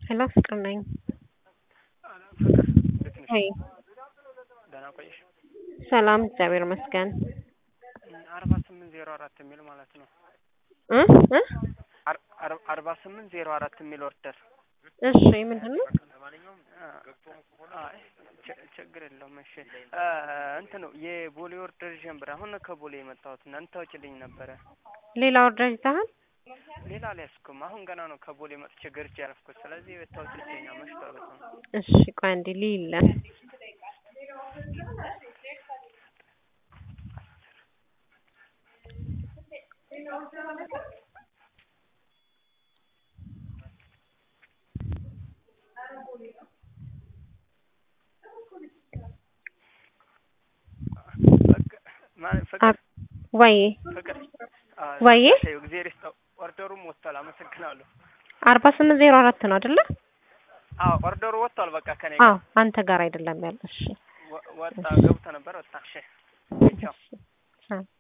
ሄሎ ፍቅር ነኝ። ፍቅር እንዴት ነሽ? ወይ ደህና ቆየሽ? ሰላም እግዚአብሔር ይመስገን። አርባ ስምንት ዜሮ አራት የሚል ማለት ነው። እ እ አር- አር- አርባ ስምንት ዜሮ አራት የሚል ኦርደር እሺ ምንድን ነው? አይ ች- ችግር የለውም። እሺ እ እንትን ነው የቦሌ ኦርደር ጀምር አሁን ነው ከቦሌ የመጣሁት እና እንታወጭልኝ ነበረ። ሌላ ኦርደር ይዘሃል? ሌላ አልያዝኩም። አሁን ገና ነው ከቦሌ መጥቼ ገርቼ ያረፍኩት። ስለዚህ ብታወጭልኝ መሽቷል በጣም። እሺ ቆይ አንዴ ሊለ በቃ ማ- ፍቅር ወይ ፍቅር አ፣ ወይ ተይው፣ እግዜር ይስጠው። ኦርደሩም ወጥቷል። አመሰግናለሁ። አርባ ስምንት ዜሮ አራት ነው አይደለ? አዎ ኦርደሩ ወጥቷል። በቃ ከኔ አዎ ጋር አንተ ጋር አይደለም ያለው። እሺ ወ- ወጣ ገብቶ ነበር ወጣ። እሺ ቻው። ቻው